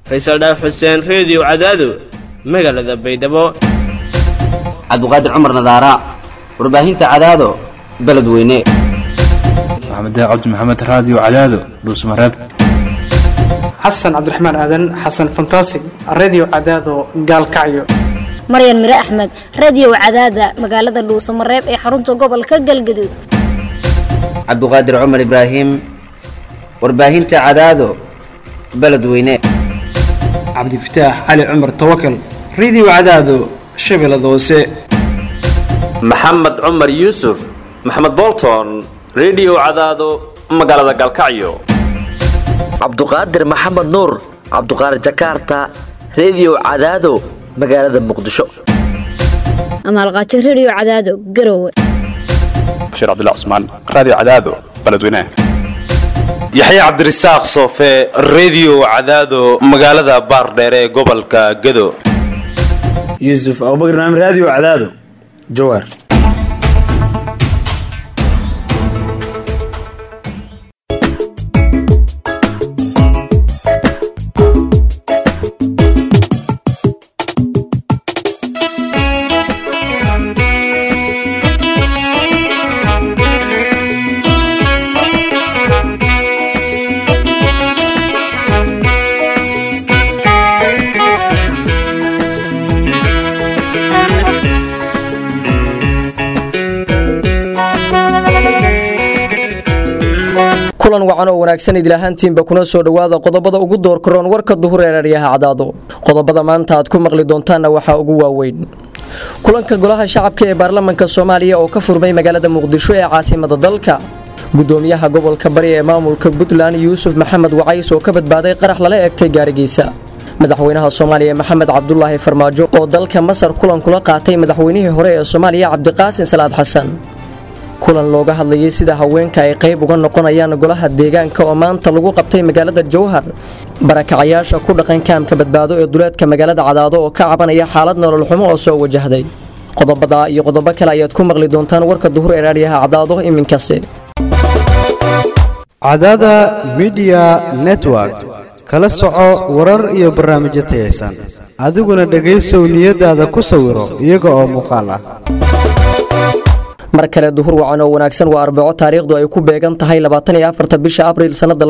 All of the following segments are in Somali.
faysal dhaaf xuseen reediyo cadaado magaalada baydhabo cabduqaadir cumar nadaara warbaahinta cadaado beledweyne maxamed cabdi maxamed raadiyo cadaado dhuusmareeb xasan cabdiraxmaan aadan xasan fantasig redio cadaado gaalkacyo maryan mire axmed radio cadaada magaalada dhuusamareeb ee xarunta gobolka galgaduud cabduqaadir cumar ibraahim warbaahinta cadaado beledweyne cabdifataax cali cumar tawakal redio cadaado shabeellada hoose maxamed cumar yuusuf maxamed bolton redio cadaado magaalada gaalkacyo cabduqaadir maxamed nuur cabduqaadir jakarta redio cadaado magaalada muqdisho amaalqaajo radio cadaado garowe bashiir cabdilla cusmaan raadiyo cadaado beledweynaha yaxya cabdirasaaq soofe redio cadaado magaalada baardheere ee gobolka gado yuusuf abubakar naam raadiyo cadaado jawaar kulan wacan oo wanaagsan idilahaantiinba kuna soo dhowaada qodobada ugu doorkaroon warka duhur ee raadyaha cadaado qodobada maanta aad ku maqli doontaanna waxaa ugu waaweyn kulanka golaha shacabka ee baarlamanka soomaaliya oo ka furmay magaalada muqdisho ee caasimada dalka gudoomiyaha gobolka bari ee maamulka puntland yuusuf maxamed wacays oo ka badbaaday qarax lala eegtay gaarigiisa madaxweynaha soomaaliya maxamed cabdulaahi farmaajo oo dalka masar kulan kula qaatay madaxweynihii hore ee soomaaliya cabdiqaasin salaad xasan kulan looga hadlayay sida haweenka ay qayb uga noqonayaan golaha deegaanka oo maanta lagu qabtay magaalada jowhar barakacayaasha ku dhaqan kaamka badbaado ee duleedka magaalada cadaado oo ka cabanaya xaalad nolol xumo oo soo wajahday qodobada iyo qodobo kale ayaad ku maqli doontaan warka duhur ee raadyaha cadaado iminkase cadaada midiya network kala soco warar iyo barnaamijyo tayaysan adiguna dhegaysow niyadaada ku sawiro iyaga oo muuqaal ah mar kale duhur wacan oo wanaagsan waa arbaco taariikhdu ay ku beegan tahay bisha abriil sannada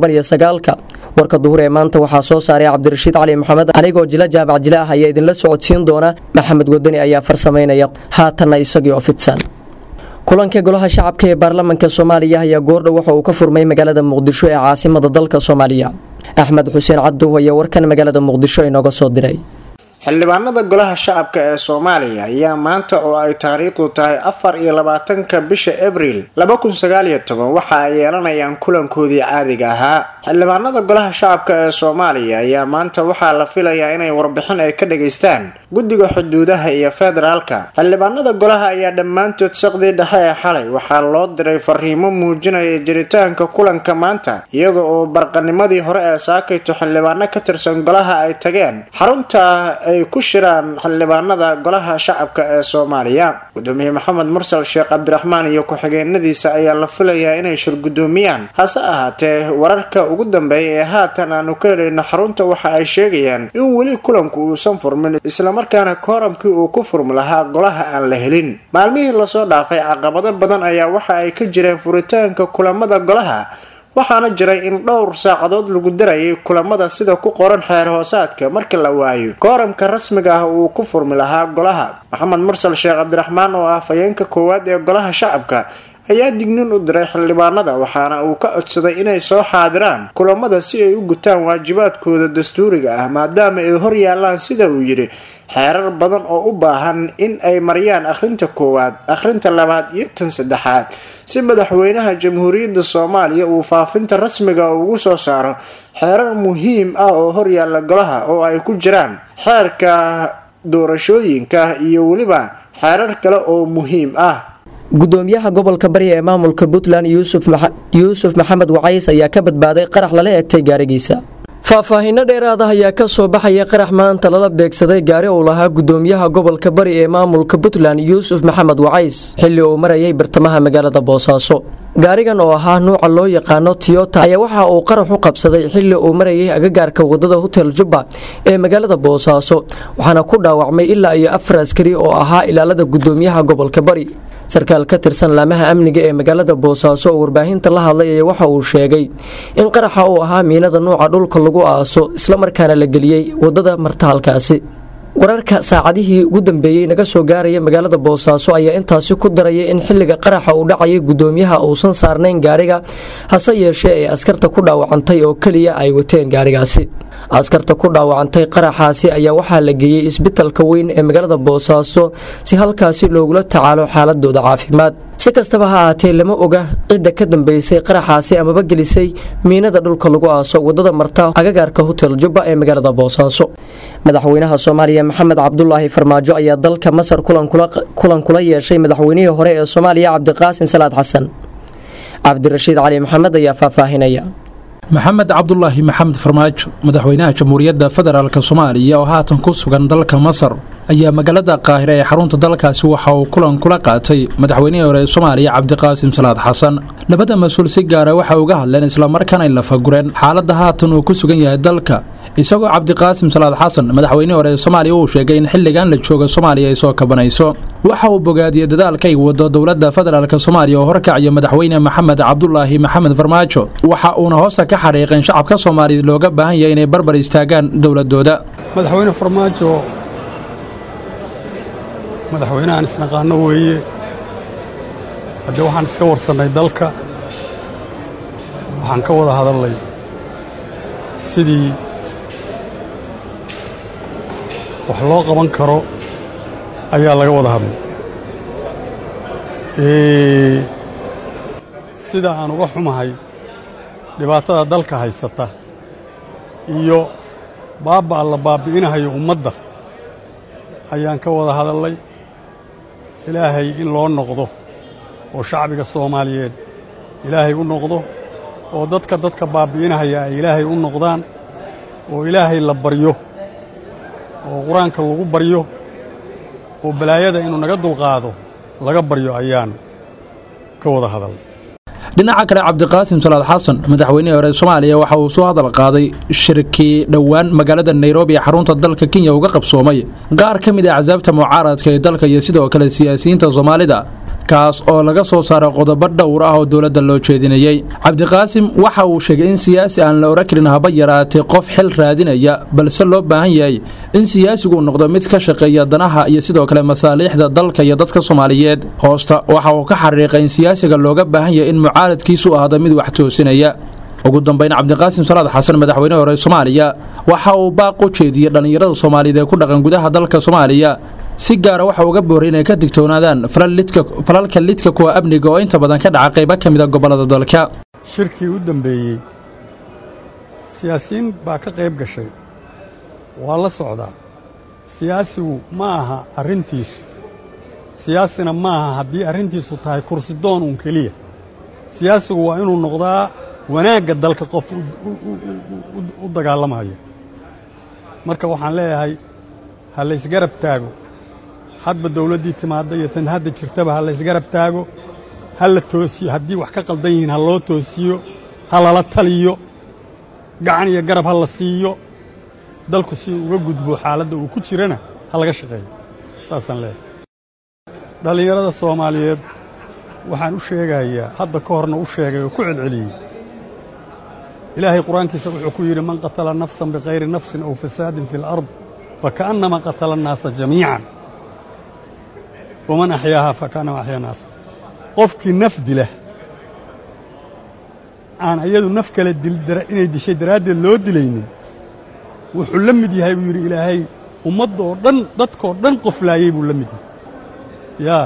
warka duhur ee maanta waxaa soo saaray cabdirashiid cali maxamed anigoo jila jaamac jila ah ayaa idinla socodsiin doona maxamed wadani ayaa farsamaynaya haatanna isagii oo fidsan kulanka golaha shacabka ee baarlamanka soomaaliya ayaa goordhow waxa uu ka furmay magaalada muqdisho ee caasimada dalka soomaaliya axmed xuseen cabduh ayaa warkan magaalada muqdisho inooga soo diray xildhibaanada golaha shacabka ee soomaaliya ayaa maanta oo ay taariikhdu tahay afar iyo labaatanka bisha abriil laba kun sagaaliyo toban waxa ay yeelanayaan kulankoodii caadiga ahaa xildhibaanada golaha shacabka ee soomaaliya ayaa maanta waxaa la filayaa inay warbixin ay ka dhageystaan guddiga xuduudaha iyo federaalka xildhibaanada golaha ayaa dhammaantood saqdii dhexe ee xalay waxaa loo diray fariimo muujinaya jiritaanka kulanka maanta iyada oo barqanimadii hore ee saakayto xildhibaano ka tirsan golaha ay tageen xarunta ay ku shiraan xildhibaanada golaha shacabka ee soomaaliya gudoomiye maxamed mursal sheekh cabdiraxmaan iyo ku-xigeenadiisa ayaa la filayaa inay shirgudoomiyaan hase ahaatee wararka ugu dambeeya ee haatan aanu ka helayno xarunta waxa ay sheegayaan in weli kulanku uusan furmin islamarkaana kooramkii uu ku furmi lahaa golaha aan la helin maalmihii lasoo dhaafay caqabado badan ayaa waxa ay ka jireen furitaanka kulamada golaha waxaana jiray in dhowr saacadood lagu darayay kulamada sida ku qoran xeer hoosaadka marka la waayo kooramka rasmiga ah uu ku furmi lahaa golaha maxamed mursal sheekh cabdiraxmaan oo ah fayeenka koowaad ee golaha shacabka ayaa dignin u diray xildhibaanada waxaana uu ka codsaday inay soo xaadiraan kulamada si ay u gutaan waajibaadkooda dastuuriga ah maadaama ay hor yaalaan sida uu yidhi xeerar badan oo u baahan in ay mariyaan akhrinta koowaad akhrinta labaad iyo tan saddexaad si madaxweynaha jamhuuriyadda soomaaliya uu faafinta rasmiga ugu soo saaro xeerar muhiim ah oo horyaalla golaha oo ay ku jiraan xeerka doorashooyinka iyo weliba xeerar kale oo muhiim ah gudoomiyaha gobolka bari ee maamulka puntland yuusuf maxamed wacays ayaa ka badbaaday qarax lala eegtay gaarigiisa faahfaahinno dheeraad ah ayaa ka soo baxaya qarax maanta lala beegsaday gaari uu lahaa gudoomiyaha gobolka bari ee maamulka puntland yuusuf maxamed wacays xilli uu marayay bartamaha magaalada boosaaso gaarigan oo ahaa nuuca loo yaqaano tiyota ayaa waxa uu qarax u qabsaday xilli uu marayay agagaarka wadada hotel jubba ee magaalada boosaaso waxaana ku dhaawacmay ilaa iyo afar askari oo ahaa ilaalada gudoomiyaha gobolka bari sarkaal ka tirsan laamaha amniga ee magaalada boosaaso oo warbaahinta la hadlay ayaa waxa uu sheegay in qaraxa uu ahaa miinada nuuca dhulka lagu aaso islamarkaana la geliyey wadada marta halkaasi wararka saacadihii ugu dambeeyey naga soo gaaraya magaalada boosaaso ayaa intaasi ku daraya in xilliga qaraxa uu dhacayay gudoomiyaha uusan saarnayn gaariga hase yeeshee ee askarta ku dhaawacantay oo keliya ay wateen gaarigaasi askarta ku dhaawacantay qaraxaasi ayaa waxaa la geeyey isbitalka weyn ee magaalada boosaaso si halkaasi loogula tacaalo xaaladooda caafimaad si kastaba ha ahaatee lama oga cidda ka dambeysay qaraxaasi amaba gelisay miinada dhulka lagu aaso wadada marta agagaarka hotel jubba ee magaalada boosaaso madaxweynaha soomaaliya maxamed cabdulaahi farmaajo ayaa dalka masar kulan kula yeeshay madaxweynihii hore ee soomaaliya cabdiqaasin salaad xasan cabdirashiid cali maxamed ayaa faahfaahinaya maxamed cabdulaahi maxamed farmaajo madaxweynaha jamhuuriyadda federaalk soomaaliya oo haatan ku sugan dalka masar ayaa magaalada qaahira ee xarunta dalkaasi waxa uu kulan kula qaatay madaxweynihii hore ee soomaaliya cabdiqaasim salaad xasan labada mas-uul si gaara waxay uga hadleen islamarkaana ay lafagureen xaaladda haatan uu ku sugan yahay dalka isagoo cabdiqaasim salaad xasan madaxweynihii hore ee soomaaliya uu sheegay in xilligan la jooga soomaaliya ay soo kabanayso waxa uu bogaadiyey dadaalka ay wado dowladda federaalk soomaaliya oo horkacaya madaxweyne maxamed cabdulaahi maxamed farmaajo waxa uuna hoosta ka xariiqeen shacabka soomaaliyeed looga baahan yahay inay barbar istaagaan dowladooda madaxweyne farmaajo madaxweynahan isnaqaano weeye haddee waxaan iska warsannay dalka waxaan ka wada hadalnay sidii wax loo qaban karo ayaa laga wada hadlay sida aan uga xumahay dhibaatada dalka haysata iyo baabba'a la baabbi'inahayo ummadda ayaan ka wada hadalnay ilaahay in loo noqdo oo shacbiga soomaaliyeed ilaahay u noqdo oo dadka dadka baabbi'inahaya ay ilaahay u noqdaan oo ilaahay la baryo oo qur-aanka lagu baryo oo balaayada inuu naga dulqaado laga baryo ayaan ka wada hadalnay dhinaca kale cabdiqaasim salaad xasan madaxweynihii hore soomaaliya waxa uu soo hadal qaaday shirkii dhowaan magaalada nairobi ee xarunta dalka kenya uga qabsoomay qaar ka mid ah axsaabta mucaaradka ee dalka iyo sidoo kale siyaasiyiinta soomaalida kaas oo laga soo saaray qodobo dhowr ah oo dowladda loo jeedinayey cabdiqaasim waxa uu sheegay in siyaasi aan la oran karin haba yaraatay qof xil raadinaya balse loo baahan yahay in siyaasigu noqdo mid ka shaqeeya danaha iyo sidoo kale masaaliixda dalka iyo dadka soomaaliyeed hoosta waxa uu ka xariiqay in siyaasiga looga baahan yahay in mucaaradkiisu ahdo mid wax toosinaya ugu dambayn cabdiqaasim salaad xasan madaxweyne hore soomaaliya waxa uu baaq u jeediyey dhallinyarada soomaaliyeed ee ku dhaqan gudaha dalka soomaaliya si gaara waxa uga booray inay ka digtoonaadaan falalka lidka kuwa amniga oo inta badan ka dhaca qaybo ka mida gobollada dalka shirkii u dambeeyey siyaasiyiin baa ka qayb gashay waa la socdaa siyaasigu ma aha arrintiisu siyaasina ma aha haddii arrintiisu tahay kursidoon uun keliya siyaasigu waa inuu noqdaa wanaagga dalka qof u dagaalamaya marka waxaan leeyahay ha laysgarab taago hadba dawladdii timaadda iyo tan hadda jirtaba ha laysgarab taago ha la toosiyo haddii wax ka qaldan yihiin ha loo toosiyo ha lala taliyo gacan iyo garab ha la siiyo dalku si uga gudbo xaaladda uu ku jirana ha laga shaqeeyo saasaan leeyahay dhallinyarada soomaaliyeed waxaan u sheegayaa hadda ka horna u sheegay oo ku celceliyey ilaahay qur-aankiisa wuxuu ku yidhi man qatala nafsan bikayri nafsin aw fasaadin fi alard fakaannama qatala annaasa jamiican waman axyaahaa fakaannama axyaa naasa qofkii naf dila aan iyadu naf kale inay dishay daraaddeed loo dilaynin wuxuu la mid yahay buu yidhi ilaahay ummadda oo dhan dadkoo dhan qof laayey buu la mid yahay yaa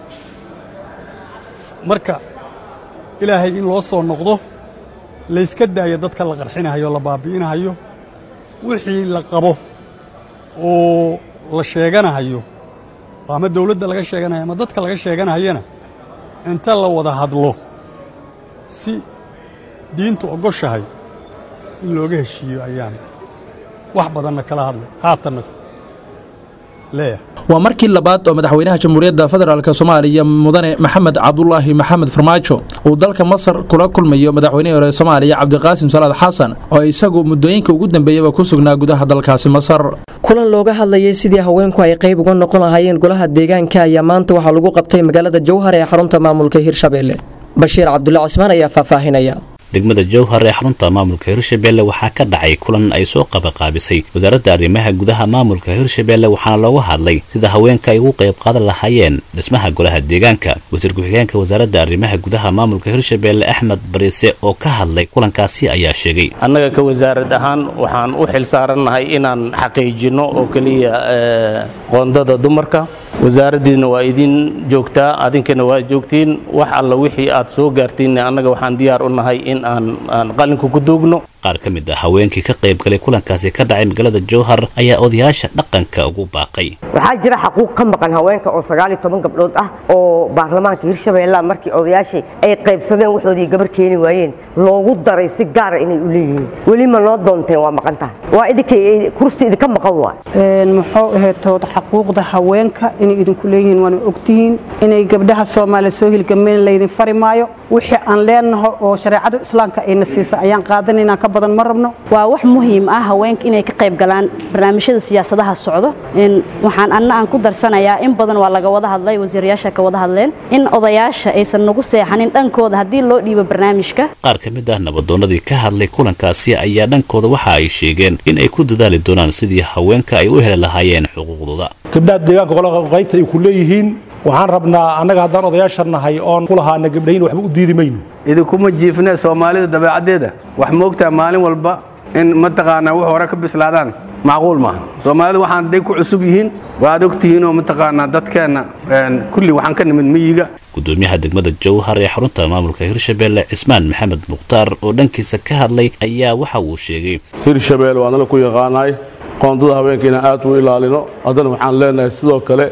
marka ilaahay in loo soo noqdo layska daayo dadka la qarxinahayo la baabbi'inahayo wixii la qabo oo la sheeganahayo ama dawladda laga sheeganayo ama dadka laga sheeganahayana inta la wada hadlo si diintu ogoshahay in looga heshiiyo ayaan wax badanna kala hadlay haatanna leeyahay waa markii labaad oo madaxweynaha jamhuuriyadda federaalk soomaaliya mudane maxamed cabdulaahi maxamed farmaajo uu dalka masar kula kulmayo madaxweynihii hore soomaaliya cabdiqaasim salaad xasan oo isagu muddooyinka ugu dambeeyaba ku sugnaa gudaha dalkaasi masar kulan looga hadlayay sidii haweenku ay qayb uga noqon lahaayeen golaha deegaanka ayaa maanta waxaa lagu qabtay magaalada jowhar ee xarunta maamulka hirshabelle bashiir cabdulla cismaan ayaa faahfaahinaya degmada jowhar ee xarunta maamulka hirshabelle waxaa ka dhacay kulan ay soo qabaqaabisay wasaaradda arrimaha gudaha maamulka hirshabelle waxaana looga hadlay sida haweenka ay ugu qayb qaadan lahaayeen dhismaha golaha deegaanka wasiir ku-xigeenka wasaaradda arrimaha gudaha maamulka hirshabelle axmed bariise oo ka hadlay kulankaasi ayaa sheegay annaga ka wasaarad ahaan waxaan u xil saarannahay inaan xaqiijinno oo keliya qoondada dumarka wasaaraddiina waa idin joogtaa adinkana waa joogtiin wax alla wixii aad soo gaartiin annaga waxaan diyaar u nahay in aan aan qalinka ku duugno qaar ka mid ah haweenkii ka qayb galay kulankaasi ka dhacay magaalada jowhar ayaa odayaasha dhaqanka ugu baaqay waxaa jira xaquuq ka maqan haweenka oo sagaal iyo toban gabdhood ah oo baarlamaanka hirshabeelle markii odayaashii ay qaybsadeen waxoodii gabar keeni waayeen loogu daray si gaara inay u leeyihiin weli ma noo doonteen waa maqan tahay waa idinkay kursi idinka maqan waay muxuu aheetood xaquuqda haweenka inay idinku leeyihiin waana ogtihiin inay gabdhaha soomaaliya soo hilgameen laydin fari maayo wixii aan leenaho oo shareecada islaamka ayna siisa ayaan qaadanaynaa ka badan ma rabno waa wax muhiim ah haweenka inay ka qayb galaan barnaamijyada siyaasadaha socdo waxaan anna aan ku darsanayaa in badan waa laga wada hadlay wasiirayaasha ka wada hadleen in odayaasha aysan nagu seexanin dhankooda haddii loo dhiibo barnaamijka qaar ka mid ah nabadoonnadii ka hadlay kulankaasi ayaa dhankooda waxa ay sheegeen in ay ku dadaali doonaan sidii haweenka ay u heli lahaayeen xuquuqdooda gabdhaha deegaanka qolaka qaybta ay ku leeyihiin waxaan rabnaa annaga haddaan odayaasha nahay oon ku lahaana gabdhahin waxba u diidi mayno idinkuma jiifne soomaalida dabeecaddeeda wax moogtaa maalin walba in mataqaanaa wax hore ka bislaadaan macquul maaha soomaalida waxaan day ku cusub yihiin waad ogtihiinoo mataqaanaa dadkeenna kulli waxaan ka nimid miyiga gudoomiyaha degmada jowhar ee xarunta maamulka hirshabelle cismaan maxamed mukhtaar oo dhankiisa ka hadlay ayaa waxa uu sheegay hirshabelle waa nala ku yaqaanaay qoondada haweenka inaan aad u ilaalino haddana waxaan leenahay sidoo kale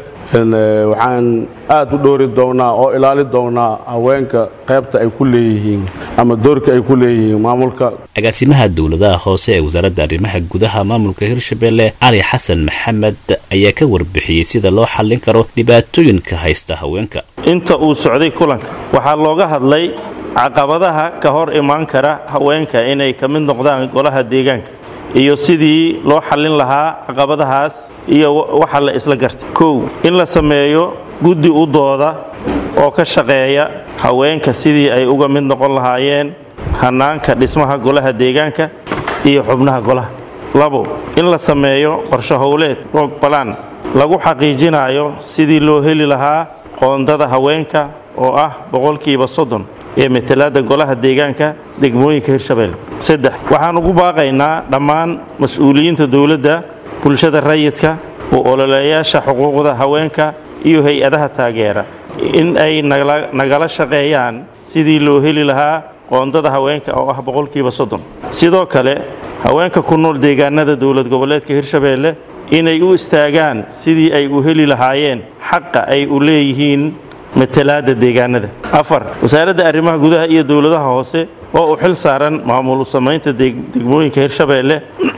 waxaan aad u dhoori doonnaa oo ilaali doonnaa haweenka qaybta ay ku leeyihiin ama doorka ay ku leeyihiin maamulka agaasimaha dowladaha hoose ee wasaaradda arrimaha gudaha maamulka hirshabelle cali xasan maxamed ayaa ka warbixiyey sida loo xallin karo dhibaatooyinka haysta haweenka inta uu socday kulanka waxaa looga hadlay caqabadaha ka hor imaan kara haweenka inay ka mid noqdaan golaha deegaanka iyo sidii loo xallin lahaa caqabadahaas iyo waxa la isla gartay kow in la sameeyo guddi u dooda oo ka shaqeeya haweenka sidii ay uga mid noqon lahaayeen hannaanka dhismaha golaha deegaanka iyo xubnaha golaha labo in la sameeyo qorshe howleed roog balaan lagu xaqiijinayo sidii loo heli lahaa qoondada haweenka oo ah boqolkiiba soddon ee matalaadda golaha deegaanka degmooyinka hirshabelle saddex waxaan ugu baaqaynaa dhammaan mas-uuliyiinta dowladda bulshada rayidka u ololeeyaasha xuquuqda haweenka iyo hay-adaha taageera in ay nagala shaqeeyaan sidii loo heli lahaa qoondada haweenka oo ah boqolkiiba soddon sidoo kale haweenka ku nool deegaanada dowlad goboleedka hirshabelle inay u istaagaan sidii ay u heli lahaayeen xaqa ay u leeyihiin matalaadda deegaanada afar wasaaradda arrimaha gudaha iyo dowladaha hoose oo u xil saaran maamul samaynta degmooyinka hirshabelle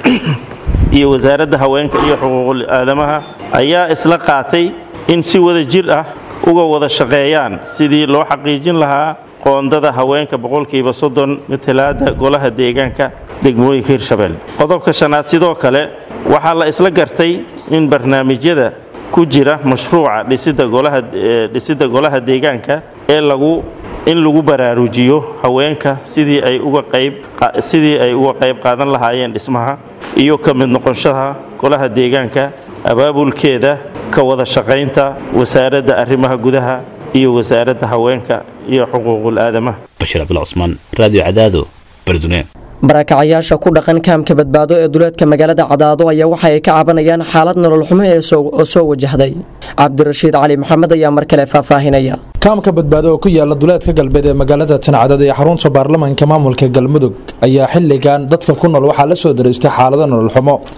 iyo wasaaradda haweenka iyo xuquuqul aadamaha ayaa isla qaatay in si wada jir ah uga wada shaqeeyaan sidii loo xaqiijin lahaa qoondada haweenka boqolkiiba soddon matalaadda golaha deegaanka degmooyinka hirshabelle qodobka shanaad sidoo kale waxaa la isla gartay in barnaamijyada ku jira mashruuca dhisidda golaha dhisidda golaha deegaanka ee lagu in lagu baraarujiyo haweenka sidii ay uga qayb sidii ay uga qayb qaadan lahaayeen dhismaha iyo ka mid noqonshaha golaha deegaanka abaabulkeeda ka wada shaqaynta wasaaradda arrimaha gudaha iyo wasaaradda haweenka iyo xuquuqul aadamaha bashiir cabdul cusmaan raadiyo cadaado bardune barakacayaasha ku dhaqan kaamka badbaado ee duleedka magaalada cadaado ayaa waxa ay ka cabanayaan xaalad nolol xumo ee oo soo wajahday cabdirashiid cali maxamed ayaa mar kale faahfaahinaya kaamka badbaado oo ku yaala duleedka galbeed ee magaalada tancadad ee xarunta baarlamaanka maamulka galmudug ayaa xilligan dadka ku nool waxaa la soo daraystay xaalado nolol xumo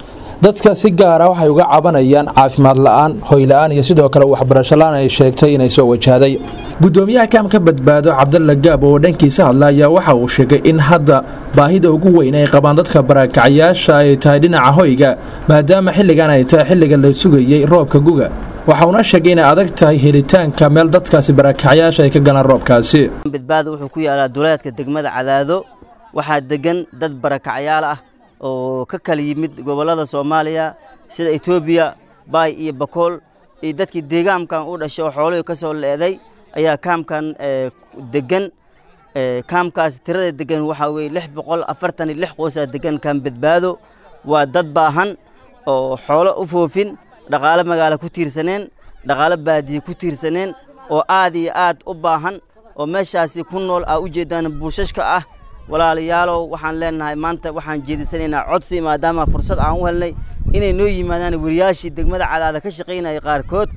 dadka si gaara waxay uga cabanayaan caafimaad la-aan hoy la-aan iyo sidoo kale waxbarasho la-aan ay sheegtay inay soo wajahday gudoomiyaha kaamka badbaado cabdalla gaab oo dhankiisa hadla ayaa waxa uu sheegay in hadda baahida ugu weyn ay qabaan dadka barakacyaasha ay tahay dhinaca hoyga maadaama xilligan ay tahay xilliga la sugayey roobka guga waxa uuna sheegay inay adag tahay helitaanka meel dadkaasi barakacyaasha ay ka galaan roobkaasi badbaado wuxuu ku yaalaa duleedka degmada cadaado waxaa degan dad barakacyaal ah oo ka kala yimid gobollada soomaaliya sida etoobiya baay iyo bakool iyo dadkii deegaankan u dhashay oo xoolihii ka soo leeday ayaa kaamkan degan kaamkaas tirada degan waxaa weye lix boqol afartan iyo lix qoosaa degan kaam badbaado waa dad baahan oo xoolo u foofin dhaqaale magaalo ku tiirsaneen dhaqaale baadiye ku tiirsaneen oo aad iyo aad u baahan oo meeshaasi ku nool aa u jeedaan buushashka ah walaalayaalow waxaan leenahay maanta waxaan jeedisanaynaa codsi maadaama fursad aan u helnay inay noo yimaadaan wariyaashii degmada cadaada ka shaqaynaya qaarkood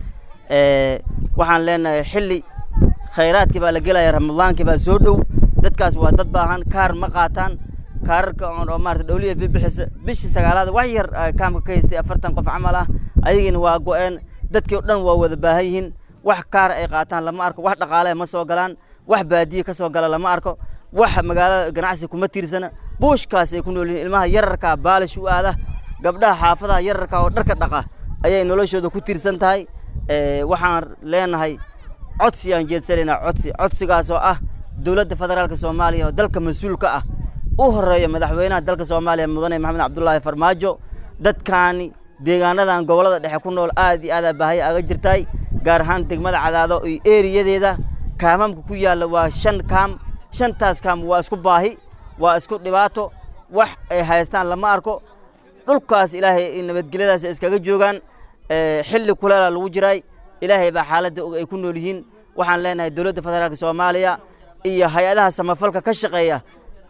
waxaan leenahay xilli khayraadkii baa la gelaya ramadaankii baa soo dhow dadkaas waa dad baahan kaar ma qaataan kaararka oo maarata dhowliya fi bixisa bishii sagaalaad wax yar kaamka ka haystay afartan qof camal ah ayagiina waa go-een dadkii o dhan waa wada baahan yihiin wax kaar ay qaataan lama arko wax dhaqaale ma soo galaan wax baadiye ka soo gala lama arko wax magaalada ganacsi kuma tiirsana buushkaas ay ku nool yihiin ilmaha yararkaa baalish u aada gabdhaha xaafadaha yararka oo dharka dhaqa ayay noloshooda ku tiirsan tahay waxaan leenahay codsi aan jeedsanaynaa codsi codsigaas oo ah dowladda federaalka soomaaliya oo dalka mas-uulka ah u horeeya madaxweynaha dalka soomaaliya mudane maxamed cabdulaahi farmaajo dadkaani deegaanadan gobollada dhexe ku nool aad iyo aadaa baahaya aga jirtaay gaar ahaan degmada cadaado iyo eriyadeeda kaamamka ku yaalla waa shan kaam shantaas kaam waa isku baahi waa isku dhibaato wax ay haystaan lama arko dhulkaas ilaahay nabadgelyadaas iskaga joogaan xilli kuleela lagu jiraay ilaahay baa xaaladda og ay ku nool yihiin waxaan leenahay dowladda federaalka soomaaliya iyo hay-adaha samafalka ka shaqeeya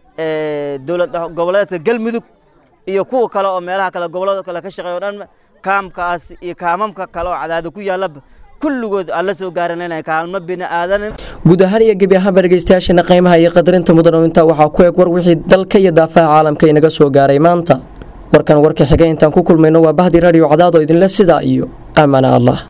dowlad goboleedka galmudug iyo kuwa kale oo meelaha kale gobollada kale ka shaqeeya o dhan kaamkaas iyo kaamamka kale oo cadaada ku yaallaba kulligood aan la soo gaaranayna kaalmo bini aadan guud ahaan iyo gebi ahaanba dhegeystayaashana qiimaha iyo qadarinta mudan oo intaa waxaa ku eg war wixii dalka iyo daafaha caalamka inaga soo gaaray maanta warkan warka xigay intaan ku kulmayno waa bahdi radio cadaad oo idinle sidaa iyo aamana allah